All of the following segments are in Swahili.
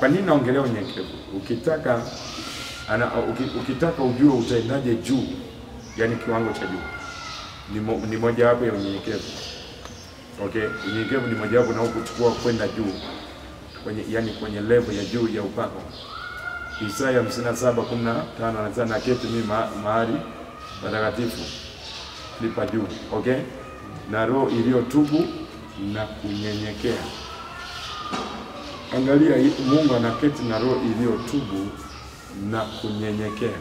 Kwa nini naongelea unyenyekevu? Ukitaka ana, uki- ukitaka ujue utaendaje juu, yani kiwango cha juu, ni, mo, ni mojawapo ya unyenyekevu. Okay, unyenyekevu ni mojawapo na kuchukua kwenda juu kwenye, yani kwenye level ya juu ya upako. Isaya 57:15 anasema na keti mimi ma, mahali patakatifu lipa juu. Okay, na roho iliyotubu na kunyenyekea. Angalia, hii- Mungu anaketi na roho iliyotubu na kunyenyekea.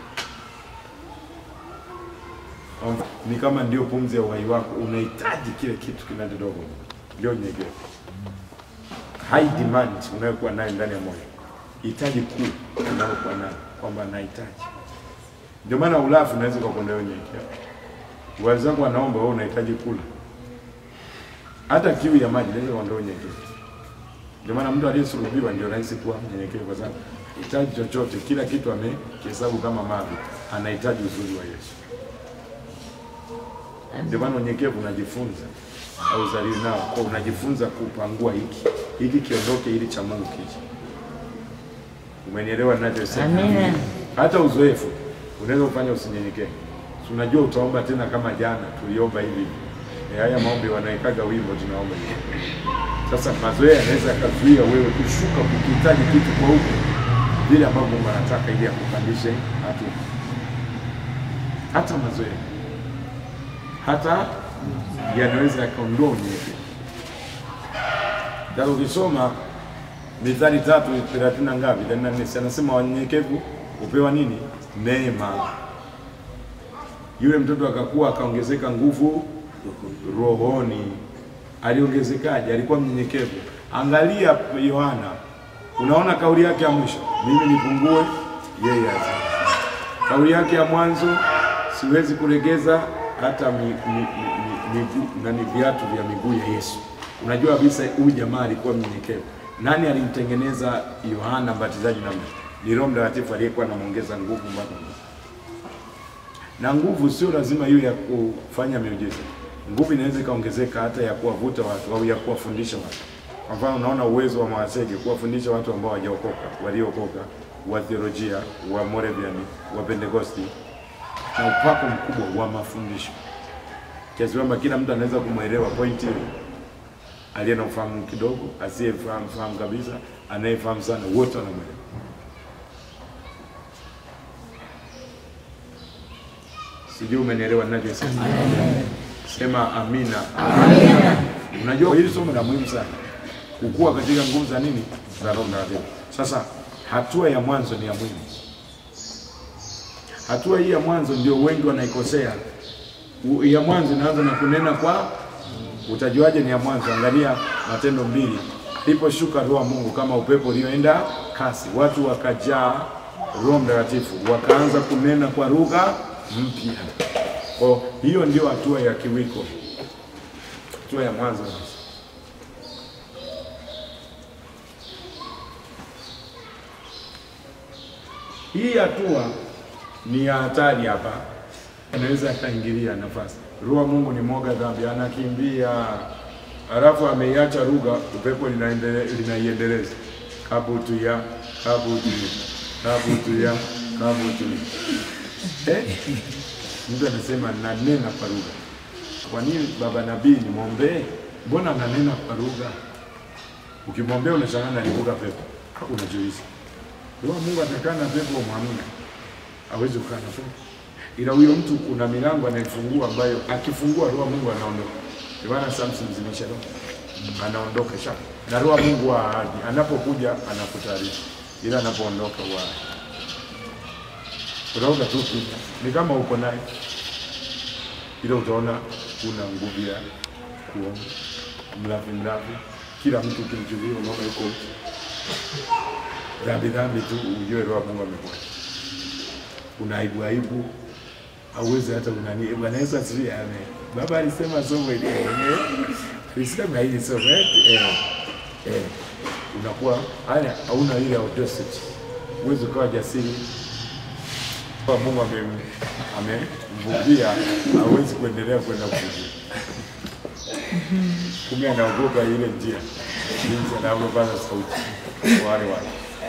Omba. Ni kama ndio pumzi ya uhai wako, unahitaji kile kitu kinachotoka, ndio unyenyekevu. High demand unayokuwa nayo ndani ya moyo, hitaji kuu unayokuwa nayo kwamba nahitaji. Ndio maana ulafu unaweza kukuondolea unyenyekevu. Wenzangu wanaomba, wewe unahitaji kula, hata kiu ya maji inaweza kuondoa unyenyekevu. Ndio maana mtu aliyesulubiwa ndio rahisi kuwa mnyenyekevu, kwa sababu hitaji chochote, kila kitu amekihesabu kama mavi, anahitaji uzuri wa Yesu. Ndio maana unyenyekevu unajifunza au uzaliwi nao, kwa unajifunza kupangua hiki hiki kiondoke, ili cha Mungu kije. Umenielewa ninachosema? Amina. Hata uzoefu unaweza kufanya usinyenyekee. Si unajua utaomba tena kama jana tuliomba hivi hivi. E, haya maombi wanaikaga wimbo tunaomba hivi. Sasa mazoea yanaweza yakazuia wewe kushuka kukihitaji kitu kwa huko vile ambavyo Mungu anataka ili akupandishe hatua. Hata mazoea hata yanaweza yakaondoa unyenyekevu. Sasa ukisoma Mithali tatu thelathini na ngapi? thelathini na nne. Si anasema wanyenyekevu hupewa nini? Neema. Yule mtoto akakuwa akaongezeka nguvu rohoni. Aliongezekaje? Alikuwa mnyenyekevu. Angalia Yohana, unaona kauli yake ya mwisho, mimi nipungue, yeye azidi. Kauli yake ya mwanzo, siwezi kulegeza hata mi, mi, mi, miguu nani viatu vya miguu ya Yesu. Unajua kabisa huyu jamaa alikuwa mnyenyekevu. Nani alimtengeneza Yohana Mbatizaji namna? Ni Roho Mtakatifu aliyekuwa anamwongeza nguvu mpaka nguvu. Na nguvu sio lazima iwe ya kufanya miujiza. Nguvu inaweza ikaongezeka hata ya kuwavuta watu au ya kuwafundisha watu. Kwa mfano, unaona uwezo wa Mwasege kuwafundisha watu ambao hawajaokoka, waliookoka, wa theolojia, wa Moravian, wa Pentecosti na upako mkubwa wa mafundisho kiasi kwamba kila mtu anaweza kumwelewa pointi hiyo, aliye na ufahamu kidogo, asiyefahamu fahamu kabisa, anayefahamu sana, wote wanamwelewa. Sijui umenielewa ninavyosema? Sema amina. Unajua hili somo la muhimu sana, kukua katika nguvu za nini, za Roho Mtakatifu. Sasa hatua ya mwanzo ni ya muhimu. Hatua hii ya mwanzo ndio wengi wanaikosea. U- Ya mwanzo inaanza na kunena kwa, utajuaje ni ya mwanzo? Angalia Matendo mbili, aliposhuka Roho wa Mungu kama upepo ulioenda kasi, watu wakajaa Roho Mtakatifu, wakaanza kunena kwa lugha mpya. Kwa hiyo ndio hatua ya kiwiko, hatua ya mwanzo kabisa. Hii hatua ni ya hatari hapa, anaweza akaingilia nafasi. Roho wa Mungu ni mwoga dhambi, anakimbia halafu ameiacha lugha, upepo linaendele- linaiendeleza kabutuya kabutuya kabutuya kabutuya. Eh, mtu anasema nanena kwa lugha. Kwa nini baba nabii nimwombee? Mbona ananena kwa lugha? Ukimwombea unashangaa nalivuka pepo, unajiuliza Roho wa Mungu atakaa na pepo mwamina, hawezi kukaa na pepo. Ila huyo mtu kuna milango anaifungua ambayo akifungua Roho wa Mungu anaondoka. Ndio maana Samson mzimisha roho anaondoka sha na Roho wa Mungu wa ahadi anapokuja anakutaarifa, ila anapoondoka wa utaona tu kimya. ni kama uko naye, ila utaona kuna nguvu ya kuomba mlafi mlafi, kila mtu kimchukulia, unaona yuko dhambi dhambi tu, ujue Roho wa Mungu amekuwa una aibu aibu, hauwezi hata unani. Bwana Yesu asifiwe, amen. Baba alisema somo ile eh, alisema hili somo eh, eh, eh, unakuwa haya, hauna ile audacity, uwezi ukawa jasiri kwa Mungu amem- amemvugia, hawezi kuendelea kwenda kuvugia. Kumbe anaogopa ile njia, jinsi anavyopaza sauti wale wale.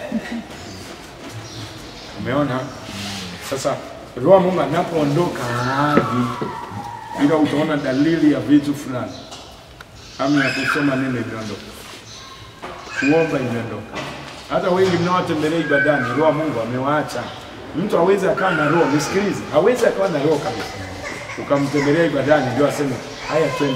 Umeona? Sasa Roho wa Mungu anapoondoka hadi ila utaona dalili ya vitu fulani. Hamu ya kusoma neno imeondoka, kuomba imeondoka. Hata wengi mnaowatembelea ibadani, Roho wa Mungu amewaacha. Mtu hawezi akawa na roho, nisikilize, hawezi akawa na roho kabisa, ukamtembelea ibadani ndio aseme haya, twende.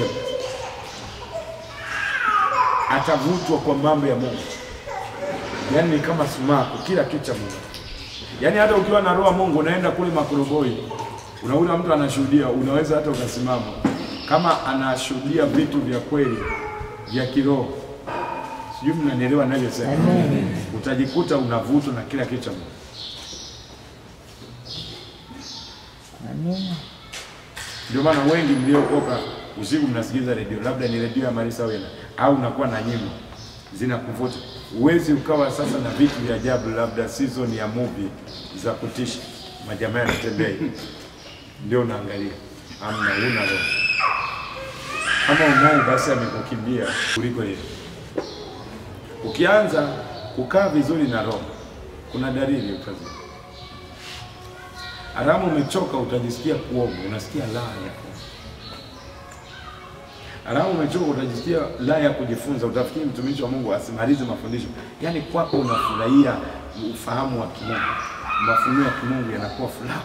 Atavutwa kwa mambo ya Mungu, yaani ni kama sumaku, kila kitu cha Mungu. Yaani hata ukiwa na roho wa Mungu unaenda kule Makoroboi, unaona mtu anashuhudia, unaweza hata ukasimama kama anashuhudia vitu vya kweli vya kiroho. Sijui mnanielewa ninavyosema. Utajikuta unavutwa na kila kitu cha Mungu. Amina. Ndio maana wengi mliokoka usiku mnasikiliza redio, labda ni redio ya Marisa Wena au unakuwa na nyimbo zinakuvuta. Uwezi ukawa sasa na vitu vya ajabu, labda season ya movie za kutisha, majamaa yanatembea hivi, ndio unaangalia. Amna, huna roho. Kama unaye basi amekukimbia kuliko yeye. Ukianza kukaa vizuri na roho, kuna dalili utazi Haramu umechoka utajisikia kuoga, unasikia raha ya kuoga. Haramu umechoka utajisikia raha ya kujifunza, utafikiri mtumishi wa Mungu asimalize mafundisho. Yaani kwako unafurahia ufahamu wa kimungu, mafunuo ya kimungu yanakuwa furaha.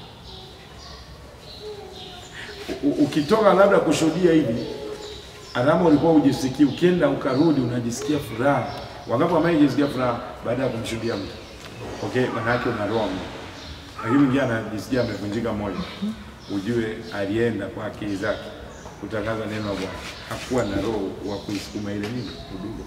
U- u- Ukitoka labda kushuhudia hivi, haramu ulikuwa ujisikii, ukienda ukarudi unajisikia furaha. Wangapi wamejisikia furaha baada ya kumshuhudia mtu? Okay, maana yake una roho ya Mungu lakini mwingine anajisikia amevunjika moyo, ujue alienda kwa akili zake kutangaza neno la Bwana, hakuwa na roho wa kuisukuma ile nini huduma.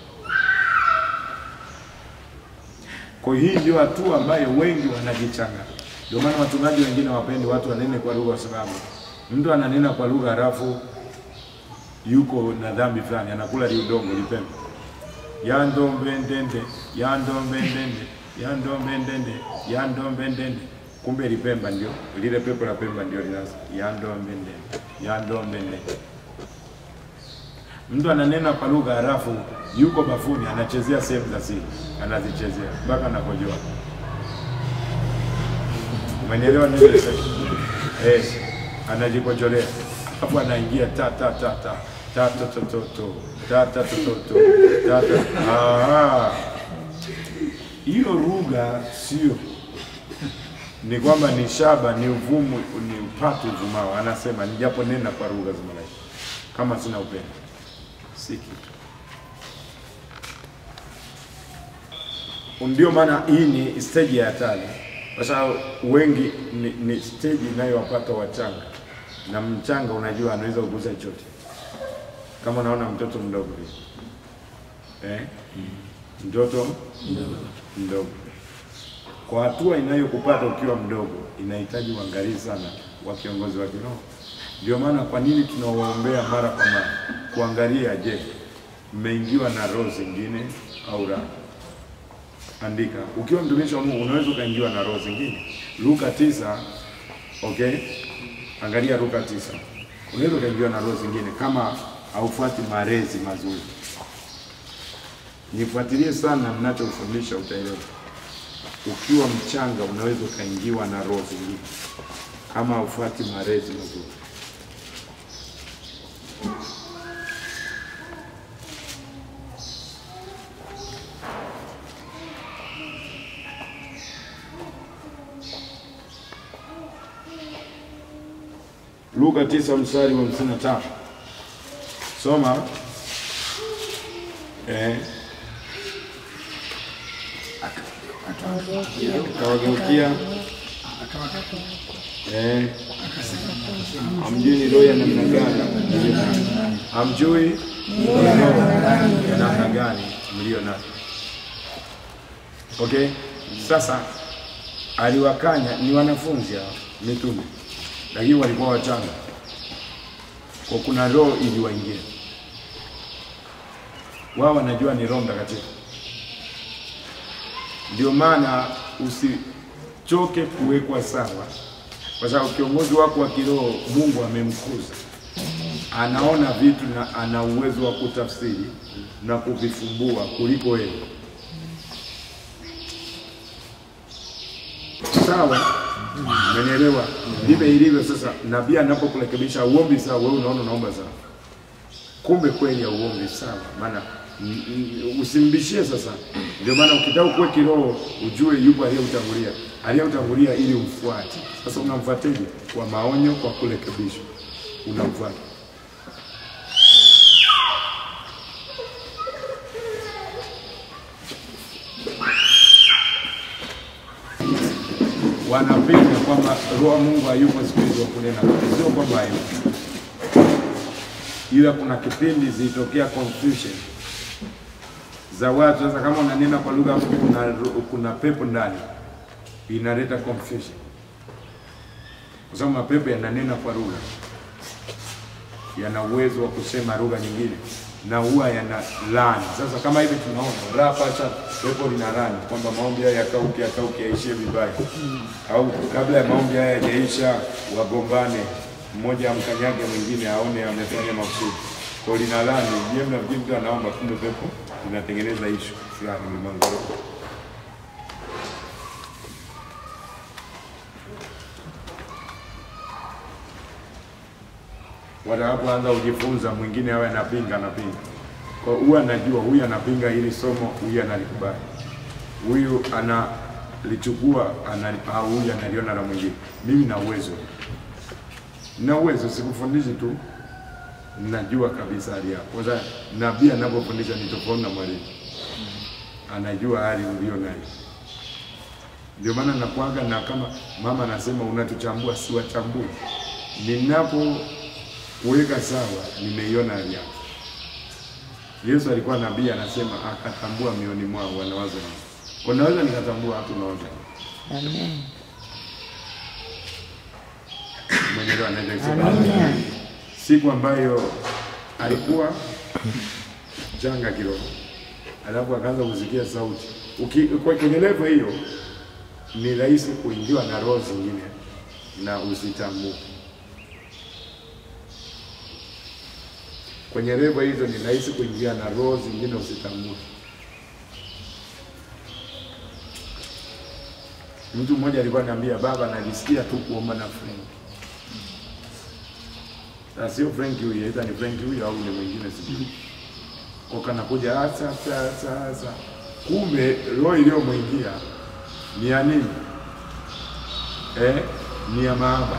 Kwa hiyo hii ndio hatua ambayo wengi wanajichanga. Ndio maana wachungaji wengine wapendi watu wanene kwa lugha, kwa sababu mtu ananena kwa lugha halafu yuko na dhambi fulani, anakula liudongo lipembe yandombe ndende yandombe ndende yandombe ndende yandombe ndende kumbe lipemba ndio lile pepo la pemba ndio linaanza yandombe ndende yandombe ndende mtu ananena kwa lugha halafu yuko bafuni anachezea sehemu za siri anazichezea mpaka anapojua umenielewa nini eh anajikojolea hapo anaingia ta ta ta ta ta ta ta ta ta ta ta ta ta ta ta ah hiyo lugha sio ni kwamba ni shaba ni uvumu ni upatu uvumao anasema nijapo nena kwa lugha za malaika kama sina upendo si kitu ndio maana hii ni stage ya hatari kwa sababu wengi ni, ni stage inayowapata wachanga na mchanga unajua anaweza kugusa chochote kama unaona mtoto mdogo hivi eh? mtoto mdogo kwa hatua inayokupata ukiwa mdogo inahitaji uangalizi sana wa kiongozi wa kiroho. Ndio maana kwa nini tunawaombea mara kwa mara kuangalia, je, mmeingiwa na roho zingine au la? Andika, ukiwa mtumishi wa Mungu unaweza ukaingiwa na roho zingine. Luka tisa, okay, angalia Luka tisa, unaweza ukaingiwa na roho zingine kama haufuati malezi mazuri. Nifuatilie sana ninachofundisha, utaelewa. Ukiwa mchanga unaweza ukaingiwa na roho zingine kama haufuati malezi mazuri. Luka tisa mstari wa hamsini na tano soma eh. Akawageukia eh, hamjui ni roho ya namna gani mlio nayo, hamjui ni roho ya namna gani mlio nayo. Okay, sasa aliwakanya, ni wanafunzi hao mitume, lakini walikuwa wachanga, kwa kuna roho iliwaingia wao, wanajua ni Roho Mtakatifu. Ndio maana usichoke kuwekwa sawa, kwa sababu kiongozi wako wa kiroho Mungu amemkuza, anaona vitu na ana uwezo wa kutafsiri na kuvifumbua kuliko wewe. sawa, umenielewa? Ndivyo ilivyo sasa. Nabii anapokurekebisha uombi sawa, wewe unaona unaomba sawa, kumbe kweli hauombi sawa, maana mm, mm, usimbishie sasa. Ndio maana ukitaka ukue kiroho, ujue yupo aliyeutangulia, aliyeutangulia ili umfuate. Sasa unamfuateje? Kwa maonyo, kwa kurekebishwa, unamfuata. wanapinga kwamba roho wa Mungu hayupo siku hizo kunena, sio kwamba hayupo, ila kuna kipindi zilitokea confusion za watu. Sasa kama unanena kwa lugha afu kuna, ro- kuna pepo ndani, inaleta confusion, kwa sababu mapepo yananena kwa lugha, yana uwezo wa kusema lugha nyingine na huwa yana laani. Sasa kama hivi tunaona rapasha pepo lina laani kwamba maombi haya yakauke, yakauke, yaishie vibaya, au kabla ya maombi haya yajaisha wagombane, mmoja amkanyage mwingine aone amefanya makusudi, kwa hiyo lina laani. Je, mnafikiri mtu anaomba, kumbe pepo linatengeneza ishu fulani ulimwengu. watakapoanza kujifunza, mwingine awe anapinga anapinga, kwa huyu anajua huyu anapinga hili somo, huyu analikubali, huyu analichukua ana, au huyu analiona la mwingine. Mimi na uwezo, na uwezo, sikufundishi tu, najua kabisa hali yako. Kwanza nabii anapofundisha ni tofauti na mwalimu, anajua hali ulio nayo. Ndio maana nakuaga na kama mama anasema unatuchambua, siwachambui ninapo kuweka sawa, nimeiona hali yako. Yesu alikuwa nabii, anasema akatambua mioni mwao wanawaza nini. Kwa naweza nikatambua watu nawaza nini. Amen. Mwenyelewa anaweza kusema Amina. siku ambayo alikuwa janga kiroho, alafu akaanza kusikia sauti. Uki- kwa- Kwenye levo hiyo ni rahisi kuingiwa na roho zingine na usitambue. Kwenye levo hizo ni rahisi kuingia na roho zingine usitambue. Mtu mmoja alikuwa ananiambia, baba, najisikia tu kuomba na Frank. Sasa sio Frank huyu, aidha ni Frank huyu au ni mwingine sijui. Kwa kanakuja asa sasa asa. Kumbe roho iliyomwingia ni ya nini? Eh, ni ya maaba.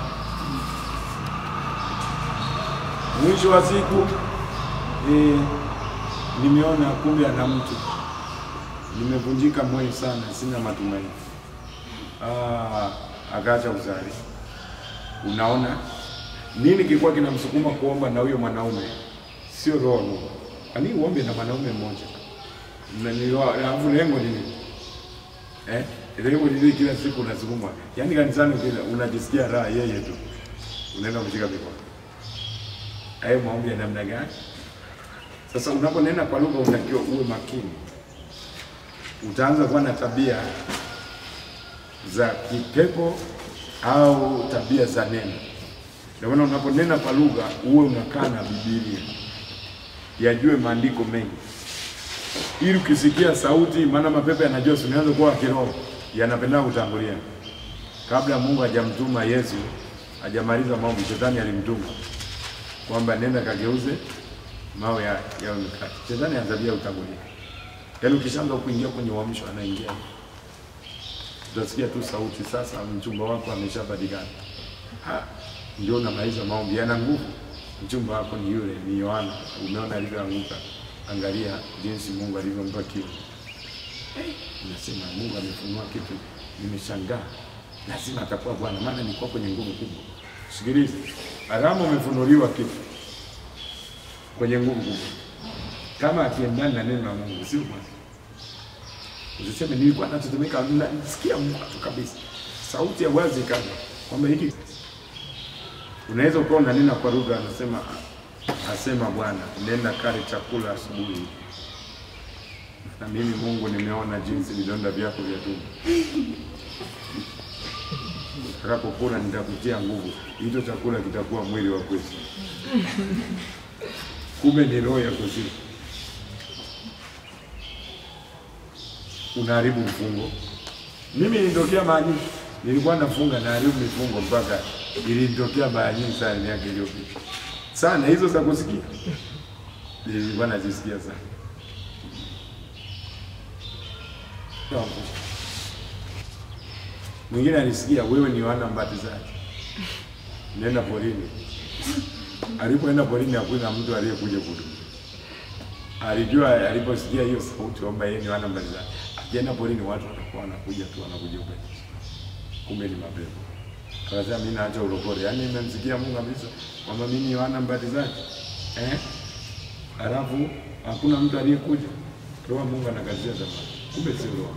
Mwisho wa siku eh, nimeona kumbe ana mtu. Nimevunjika moyo sana, sina matumaini. Ah, akaacha uzali. Unaona nini kilikuwa kinamsukuma kuomba na huyo mwanaume? Sio roho no. Kwani uombe na mwanaume mmoja? Na ni roho- alafu lengo ni nini? Eh? Lengo ni nini kila siku unasukumwa? Yaani kanisani kila unajisikia raha yeye tu. Unaenda kushika mikono. Hayo maombi ya namna gani? Sasa unaponena kwa lugha unatakiwa uwe makini. Utaanza kuwa na tabia za kipepo au tabia za neno. Ndio maana unaponena kwa lugha uwe unakaa na Biblia, yajue maandiko mengi, ili ukisikia sauti, maana mapepo yanajua, si unaanza kuwa kiroho, yanapenda kutangulia. Kabla Mungu hajamtuma Yesu, hajamaliza maombi, shetani alimtuma kwamba nenda kageuze mawe ya yawe mikate. Shetani anzabia utangulia, yaani ukishaanza kuingia kwenye uamsho, anaingia utasikia tu sauti, sasa mchumba wako ameshapatikana. Ha, ndio unamaliza maombi, yana nguvu. Mchumba wako ni yule, ni Yohana. Umeona alivyoanguka, angalia jinsi Mungu alivyompa kiu. Eh, Unasema Mungu amefunua kitu, nimeshangaa, lazima atakuwa Bwana, maana nilikuwa kwenye nguvu kubwa. Sikiliza, alama umefunuliwa kitu kwenye nguvu kubwa, kama akiendana na neno la Mungu, sio Bwana. Usiseme nilikuwa natetemeka, nasikia moto kabisa, sauti ya wazi kama kwamba hiki. Unaweza ukawa unanena kwa lugha, anasema asema Bwana, nenda kale chakula asubuhi, na mimi Mungu nimeona jinsi vidonda vyako vya tumbo utakapokula nitakutia nguvu, hicho chakula kitakuwa mwili wa kwetu. Kumbe ni roho ya kuzimu. unaharibu mfungo. Mimi nilitokea mahali Nilikuwa nafunga na haribu mifungo mpaka ilinitokea baya nyingi sana miaka iliyopita sana, hizo za kusikia nilikuwa nazisikia sana. Mwingine alisikia wewe ni Yohana Mbatizaji, nenda porini. Alipoenda porini hakuna mtu aliyekuja kuhudumia. Alijua aliposikia hiyo sauti kwamba yeye ni Yohana Mbatizaji, akienda porini watu watakuwa wanakuja tu wanakuja ubatizo, kumbe ni mapepo. Akasema mimi naacha ulokole, yaani nimemsikia Mungu kabisa kwamba mimi ni Yohana Mbatizaji eh, halafu hakuna mtu aliyekuja. Roho Mungu anakazia tamaa, kumbe sio roho.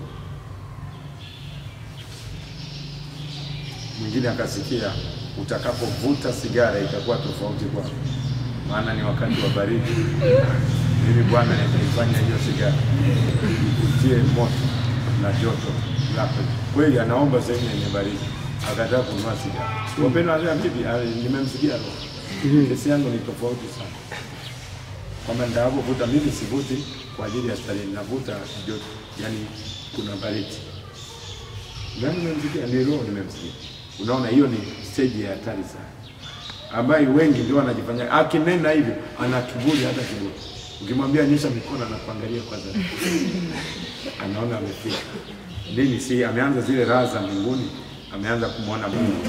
Mwingine akasikia utakapovuta sigara itakuwa tofauti kwako, maana ni wakati wa baridi. Mimi Bwana nitaifanya hiyo sigara ikutie moto na joto lako. Kweli anaomba sehemu yenye baridi, akataa kununua sigara. Wapendwa, anasema bibi, ah, nimemsikia roho, kesi yangu ni tofauti sana, kwamba nitakapovuta mimi sivuti kwa ajili ya starehe, navuta joto, yani kuna baridi. Nani nimemsikia? Ni roho nimemsikia. Unaona, hiyo ni stage ya hatari sana, ambayo wengi ndio wanajifanya. Akinena hivyo ana kiburi, hata kiburi. Ukimwambia nyosha mikono, anakuangalia kwanza, anaona amefika nini. Si ameanza zile raha za mbinguni, ameanza kumwona Mungu.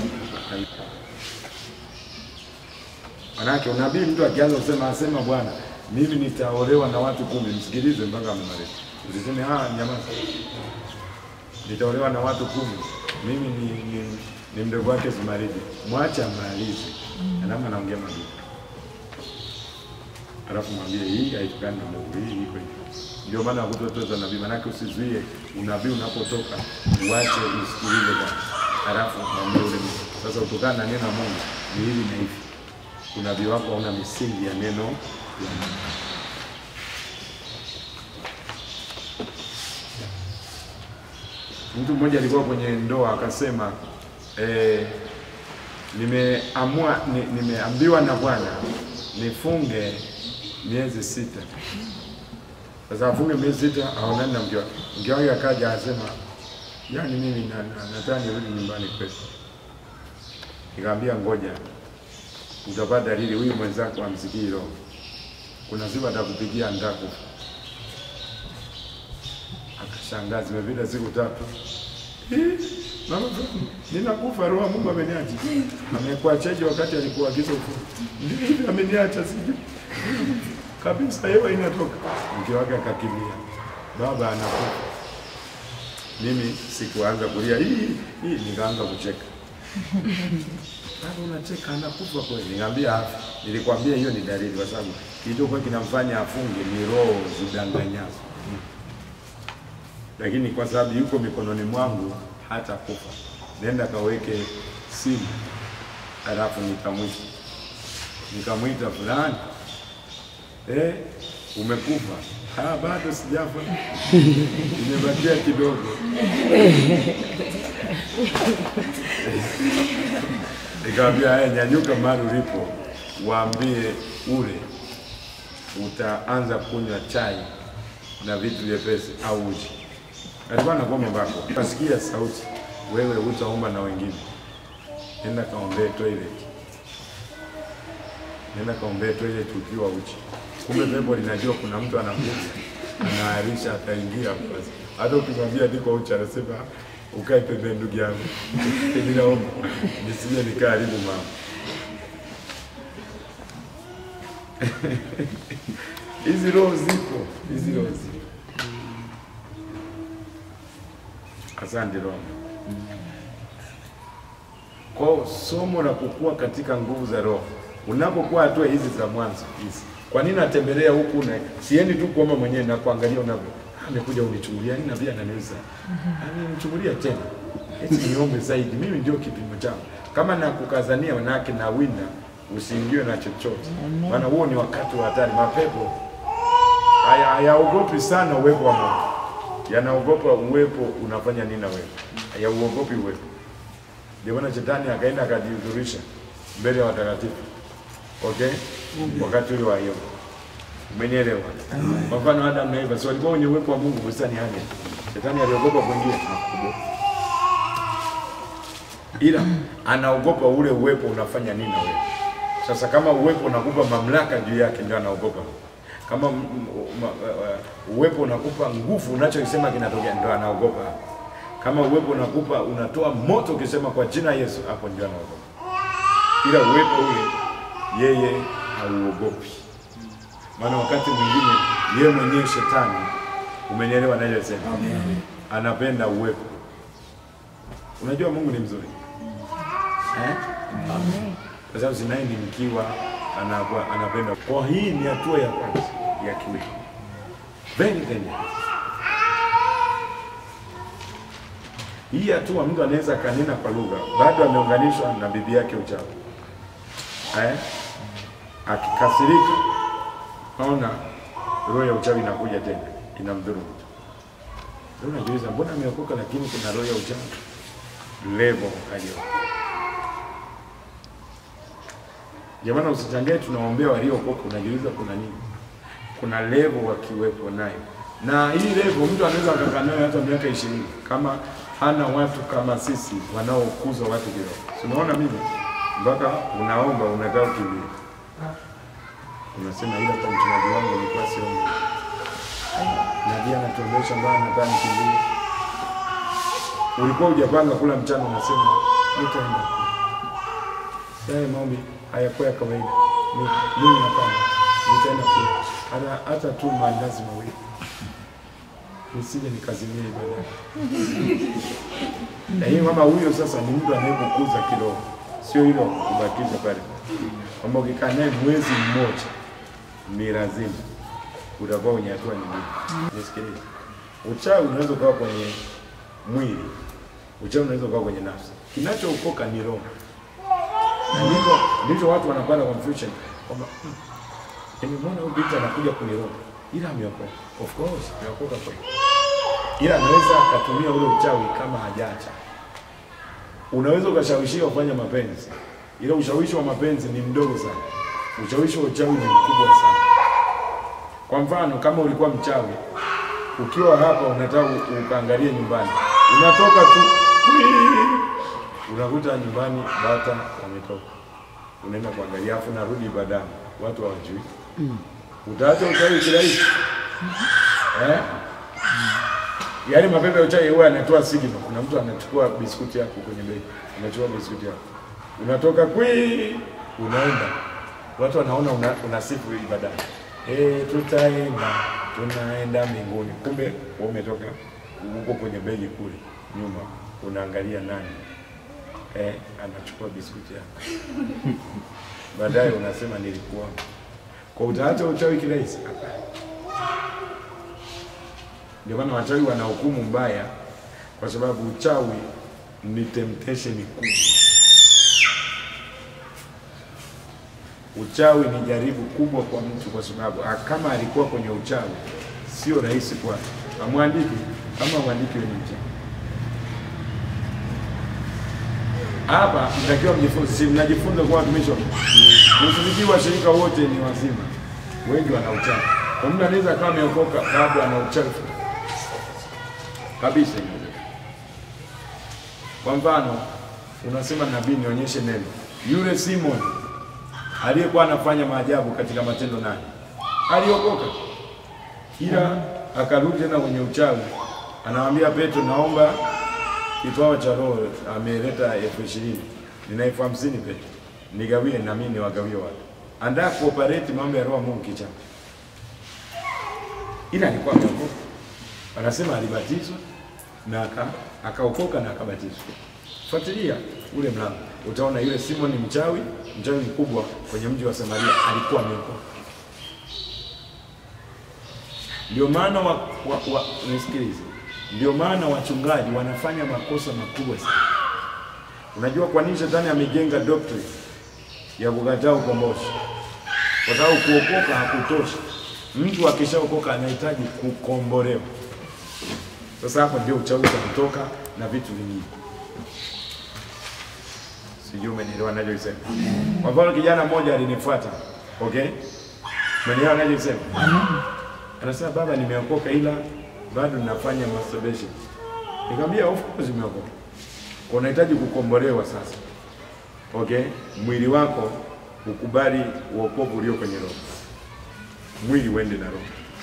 Manake unabii, mtu akianza kusema asema Bwana, mimi nitaolewa na watu kumi, msikilize mpaka amemaliza. Usiseme ah, nyamaza nitaolewa na watu kumi, mimi ni, ni, ni mdogo wake Zumaridi. Mwache amalize, alama anaongea maduka, alafu mwambie hii haitokani na Mungu, hii iko hivi. Ndio maana hakutotoza nabii, manake usizuie unabii unapotoka, uache usikilize Bwana, alafu mwambie ule mtu sasa, utokana na neno la Mungu ni hivi na hivi. Unabii wako hauna misingi ya neno la Mungu. Mtu mmoja alikuwa kwenye ndoa akasema, eh, nimeamua ni, nimeambiwa na Bwana nifunge miezi sita. Sasa afunge miezi sita aonane na mke wake. Mke wake akaja akasema, yaani mimi na, na, nataka nirudi nyumbani kwetu. Nikamwambia ngoja, utapata dalili, huyu mwenzako amsikii roho, kuna siku atakupigia ndaku Akashangaa, zimepita siku tatu. "Eh, Mama, ninakufa, roho ya Mungu ameniacha. Amekuachaje wakati alikuagiza ufunge? Ndio hivi ameniacha, sijui kabisa, hewa inatoka. Mke wake akakimbia, baba anakufa. Mimi sikuanza kulia hii hii, nikaanza kucheka. Baba unacheka, anakufa kweli? Nikamwambia afi. Nilikwambia hiyo ni dalili, kwa sababu kilichokuwa kinamfanya afunge ni roho zidanganyazo lakini kwa sababu yuko mikononi mwangu hata kufa. Nenda kaweke simu, halafu nikamwita nikamwita fulani, eh, umekufa? Ah, bado sijafa, imebakia kidogo. Nikamwambia haya, nyanyuka mahali ulipo, waambie ule utaanza kunywa chai na vitu vyepesi au uji alikuwa anakuwa mbako, ukasikia sauti, wewe utaomba na wengine, nenda kaombee toilet, nenda kaombee toilet ukiwa uchi. Kumbe pepo linajua kuna mtu anakuja, anaarisha, ataingia basi. Hata ukimwambia niko uchi, anasema ukae pembeni, ndugu yangu, ninaomba nisije nikaharibu mama. Hizi roho zipo, hizi roho zipo. Asante Roho. Kwa somo la kukua katika nguvu za Roho, unapokuwa hatua hizi za mwanzo hizi, kwa nini natembelea huku na siendi tu kuomba mwenyewe na kuangalia unavyo amekuja unichungulia nini na pia ananiuliza ananichungulia tena, eti niombe zaidi, mimi ndio kipimo changu. Kama nakukazania wanawake na wina, usiingiwe na chochote, maana huo ni wakati wa hatari. Mapepo haya hayaogopi sana uwepo wa Mungu yanaogopa uwepo unafanya nini na wewe, hayauogopi uwepo. Ndio maana shetani akaenda akajihudhurisha mbele ya watakatifu, okay, wakati ule wa Ayubu. Umenielewa? Kwa mfano Adam na Eva, si walikuwa wenye uwepo wa Mungu bustani yake. Shetani aliogopa kuingia. ila anaogopa ule uwepo unafanya nini na wewe. Sasa kama uwepo unakupa mamlaka juu yake, ndio anaogopa. Kama m- m- ma- uh, uwepo unakupa nguvu, unachokisema kinatokea, ndio anaogopa. Kama uwepo unakupa unatoa moto, ukisema kwa jina Yesu, hapo ndio anaogopa. Ila uwepo ule yeye hauogopi, maana wakati mwingine yeye mwenyewe shetani, umenielewa nachosema, anapenda uwepo. Unajua Mungu ni mzuri eh? kwa sababu zinaye ni mkiwa anakuwa anapenda. Kwa hii ni hatua ya kwanza ya kiwili, very dangerous. Hii hatua mtu anaweza akanena kwa lugha, bado ameunganishwa na bibi yake uchawi eh? Akikasirika, naona roho ya uchawi inakuja tena inamdhuru mtu. Ndio unajiuliza mbona ameokoka lakini kuna roho ya uchawi level aliyo Jamani, usichangae tunaombea waliookoka, unajiuliza kuna nini? Kuna level wakiwepo nayo, na hii level mtu anaweza akakaa nayo hata miaka ishirini kama hana watu kama sisi wanaokuza watu kiroho. Si unaona mimi mpaka unaomba unataka kukimbia, unasema ila kwa mchungaji wangu nilikuwa siombi, nabii anatuombesha mbaya, nataka nikimbie. Ulikuwa hujapanga kula mchana, unasema nitaenda yale maombi hayakuwa ya kawaida. Ni- Mimi napanga nitaenda kula hata hata tu maandazi mawili nisije nikazimia ibada. Lakini kama huyo sasa ni mtu anayekukuza kiroho, sio hilo kubakisha pale, kwamba ukikaa naye mwezi mmoja ni lazima utakuwa kwenye hatua nyingine. Nisikilize, uchawi unaweza ukawa kwenye mwili, uchawi unaweza ukawa kwenye nafsi. Kinachookoka ni roho na ndivyo ndivyo watu wanapata confusion kwamba "Hmm, nimemwona huyu binti anakuja kuniroga, ila ameokoka. Of course ameokoka kweli, ila anaweza akatumia ule uchawi kama hajacha. Unaweza ukashawishiwa kufanya mapenzi, ila ushawishi wa mapenzi ni mdogo sana, ushawishi wa uchawi ni mkubwa sana. Kwa mfano, kama ulikuwa mchawi, ukiwa hapa unataka u- ukaangalie nyumbani, unatoka tu "Wii!" unakuta nyumbani bata wametoka, unaenda kuangalia, afu narudi ibadani, watu hawajui. Utaacha uchawi kirahisi eh? Yaani mapepe ya uchawi huwa anatoa signal. Kuna mtu anachukua biskuti yako kwenye begi, anachukua biskuti yako, unatoka kwi, unaenda, watu wanaona una, unasifu ibadani, eh, tutaenda tunaenda mbinguni, kumbe wewe umetoka huko kwenye begi kule nyuma, unaangalia nani eh, anachukua biskuti yako baadaye unasema nilikuwa kwa utaacha uchawi kirahisi? Hapana. Ndio maana wachawi wana hukumu mbaya, kwa sababu uchawi ni temptation kubwa. Uchawi ni jaribu kubwa kwa mtu, kwa sababu ah, kama alikuwa kwenye uchawi sio rahisi kwake. Amwandiki kama mwandiki wenye uchawi hapa mtakiwa mjifunze, si mnajifunza kwa watumishi wa Mungu. Mtumishi wa shirika wote ni wazima, wengi wana uchawi. Kwa mtu anaweza akawa ameokoka bado ana uchawi kabisa. inawezekana. Kwa mfano, unasema nabii, nionyeshe neno. Yule Simon aliyekuwa anafanya maajabu katika Matendo nane aliokoka, ila akarudi tena kwenye uchawi. Anamwambia Petro, naomba kipawa cha roho ameleta elfu ishirini nina elfu hamsini Petro, nigawie na mimi niwagawie watu. Andaa kuoperate mambo ya roho ya Mungu kichana. Ila alikuwa ameokoka, anasema alibatizwa na aka- akaokoka na akabatizwa. Fuatilia ule mlango, utaona yule Simon mchawi, mchawi mkubwa kwenye mji wa Samaria, alikuwa ameokoka. Ndio maana wa, wa, wa, nisikilize, ndio maana wachungaji wanafanya makosa makubwa sana. Unajua kwa nini shetani amejenga doctrine ya kukataa ukombozi? Kwa sababu kuokoka hakutoshi. Mtu akishaokoka anahitaji kukombolewa. Sasa hapo ndio uchawi utatoka na vitu vingine. Sijui umenielewa ninachosema. Kwa mfano kijana mmoja alinifuata, okay? Umenielewa ninachosema? Anasema baba, nimeokoka ila bado nafanya masturbation. Nikamwambia of course umeokoka. Kwa unahitaji kukombolewa sasa. Okay, mwili wako ukubali uokovu ulio kwenye roho, mwili uende na roho.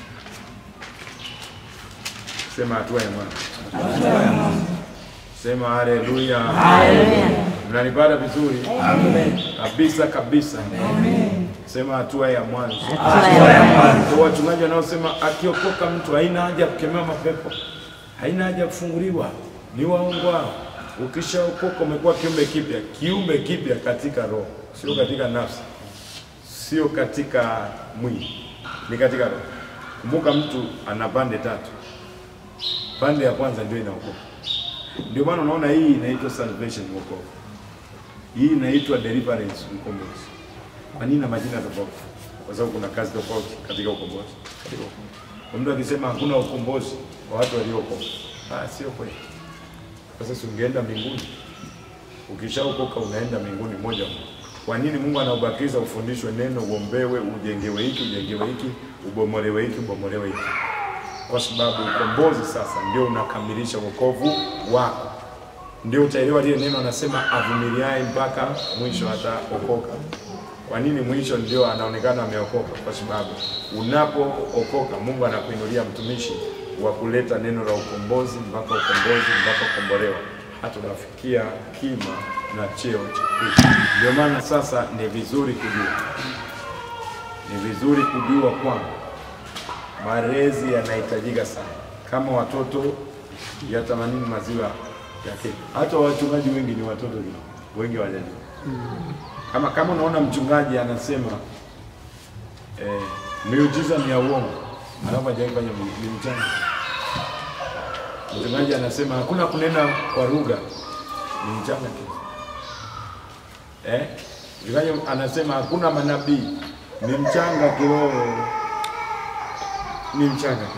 Sema hatua ya mwanzo. Sema haleluya. Mnanipata vizuri? Kabisa kabisa. Sema hatua ya mwanzo. Kwa wachungaji wanaosema akiokoka mtu haina haja ya kukemewa mapepo, haina haja ya kufunguliwa, ni waongo hao. Ukishaokoka umekuwa kiumbe kipya, kiumbe kipya katika roho, sio katika nafsi, sio katika mwili, ni katika roho. Kumbuka mtu ana pande tatu, pande ya kwanza ndio inaokoka. Ndio maana unaona hii inaitwa salvation, wokovu. Hii inaitwa deliverance, ukombozi. Kwa nini na majina tofauti? Kwa sababu kuna kazi tofauti katika ukombozi. Katika ukombozi. Kwa mtu akisema hakuna ukombozi kwa watu waliookoka, ah, sio kweli. Sasa si ungeenda mbinguni? Ukishaokoka unaenda mbinguni moja moja. Kwa nini Mungu anaubakiza ufundishwe neno, uombewe, ujengewe hiki, ujengewe hiki, ubomolewe hiki, ubomolewe hiki? Kwa sababu ukombozi sasa ndio unakamilisha wokovu wako, ndio utaelewa lile neno anasema avumiliaye mpaka mwisho ataokoka. Kwa nini mwisho ndio anaonekana ameokoka? Kwa sababu unapookoka Mungu anakuinulia mtumishi wa kuleta neno la ukombozi mpaka ukombozi mpaka kukombolewa, hata unafikia kima na cheo cha Kristo. Ndio maana sasa ni vizuri kujua, ni vizuri kujua kwamba malezi yanahitajika sana. Kama watoto yatamanini maziwa yake, hata wachungaji wengi ni watoto tu, wengi hawajajua kama kama unaona mchungaji anasema eh, miujiza ni ya uongo, alafu hajawahi fanya mu- ni mchana. Mchungaji anasema hakuna kunena kwa lugha, ni mchana tu. Eh, mchungaji anasema hakuna manabii, ni mchanga kiroho, ni mchanga tu.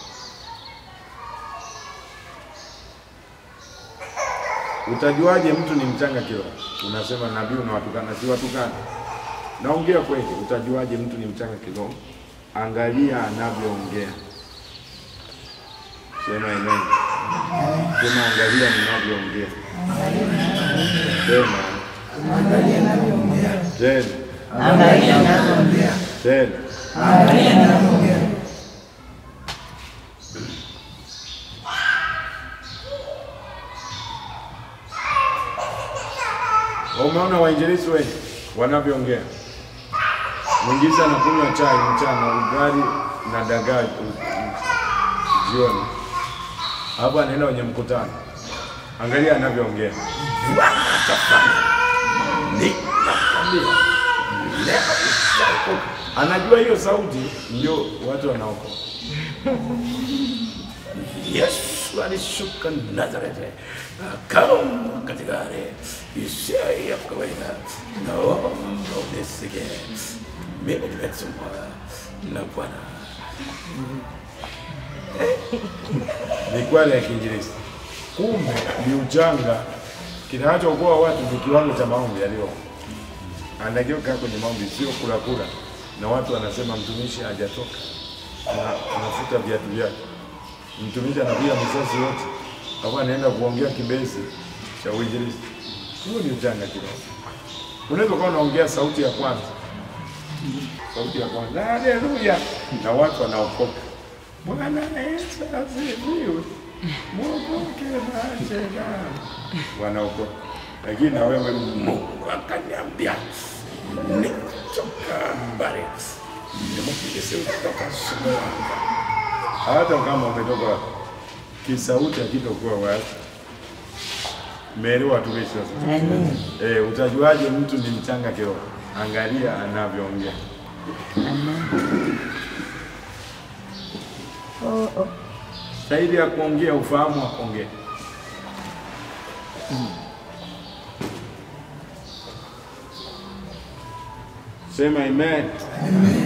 Utajuaje mtu ni mchanga kiroho? Unasema nabii unawatukana, si watukana. Naongea kweli. Utajuaje mtu ni mchanga kiroho? Angalia anavyoongea. Sema amen. Sema angalia ninavyoongea. Sema tena tena. Umeona wainjilisti wengi wanavyoongea. Mwinjilisti anakunywa chai mchana, ugali na dagaa u- u- jioni, hapo anaenda kwenye mkutano. Angalia anavyoongea. Ninakwambia, leo utaokoka. Anajua hiyo sauti ndio watu wanaokoka. Yesu alishuka Nazareti akawa katika hali isiyo ya kawaida. Naomba unisige, mimi nimetumwa na Bwana. Ni kweli ya kiinjilisti, kumbe ni uchanga. Kinachookoa watu ni kiwango cha maombi yaliyo anatakiwa kaa kwenye maombi, sio kula kula, na watu wanasema mtumishi hajatoka, Ana- anafuta viatu vyake mtumishi anapiga misasi yote, alafu anaenda kuongea kibesi cha uinjilisti. Huo ni ujanga kidogo. Unaweza kuwa unaongea sauti ya kwanza, sauti ya kwanza, haleluya, na watu wanaokoka. Bwana Yesu asifiwe, mwokoke na shetani, wanaokoka. Lakini na wewe, Mungu akaniambia nitoka mbali, nimekujesi kutoka Sumbawanga hata kama umetoka kisauti akitokuwa wazi meelewa tumishi sasa. Eh, utajuaje mtu ni mchanga kiroho? Angalia anavyoongea. Oh, oh. Zaidi ya kuongea, ufahamu wa kuongea. Sema amen.